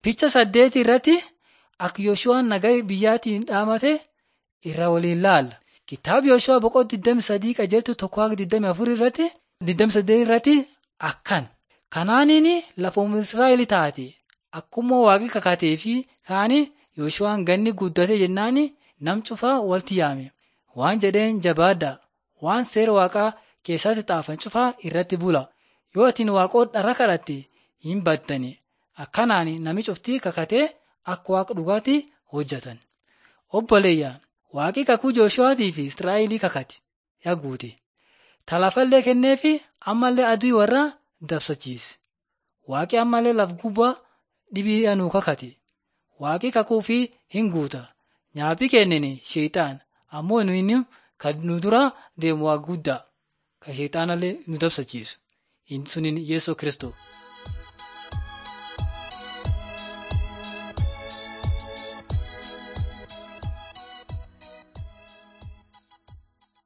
Picha saddeeti irratti akka Yooshu'aan nagaa biyyaatiin dhaamate irra waliin laalla. Kitaaba Yooshu'aa boqonnaa 23 qajeeltu tokko haga 24 irratti 28 irratti akkan. Kanaaniin lafoom Israa'el taate akkuma waaqi kakatee fi kaanii Yooshu'aan ganni guddate jennaan nam cufaa walitti yaame. Waan jedheen jabaadhaa waan seera waaqaa keessatti xaafan cufaa irratti bula. Yoo atiin waaqoo dhara kadhatte hin baddani. Akkanaan nami cuftii kakatee akka waaqa dhugaatti hojjetan. Obboleeyyaan waaqi kakuu Jooshuwaatii fi Israa'elii kakate yaa guute. Talafallee kenneefi ammallee adii warra dabsachiise. Waaqi ammallee laf gubbaa dhibii anuu kakate. Waaqi kakuu fi hin guuta. Nyaaphi kennine sheexaan ammoo inni kan nu dura deemu waa guddaa kan sheexaanallee nu dabsachiisu. Suniin Yesuus Kiristoos.